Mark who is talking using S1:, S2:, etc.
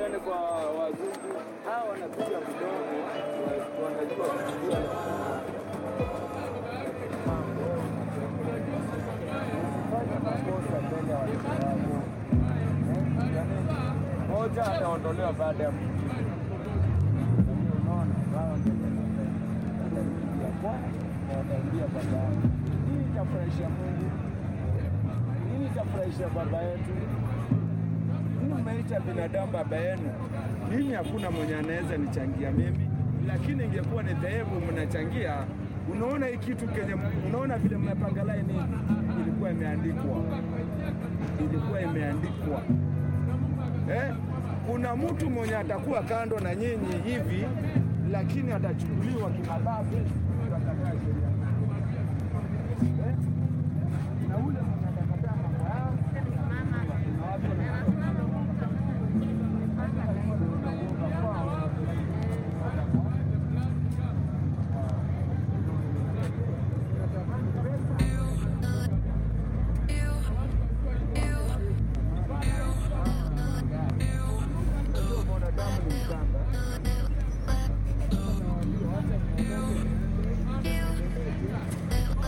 S1: tusiende kwa wazungu, hawa wanapiga mdomo, wa- wanajua kupiga Usifanye makosa mbele ya watoto wako. Eh, yaani, Moja ataondolewa baada ya mwingine. Lakini unaona, wao ndio wataingia kwa na wataingia baadaye. Hii itafurahisha Mungu, hii itafurahisha baba yetu. Hii umeita binadamu baba yenu. Mimi hakuna mwenye anaweza nichangia mimi, lakini ingekuwa ni dhehebu mnachangia. Unaona hii kitu kenye, unaona vile mmepanga laini, ilikuwa imeandikwa, ilikuwa imeandikwa eh? Kuna mtu mwenye atakuwa kando na nyinyi hivi, lakini atachukuliwa kimabavu, ndio atakaa sheria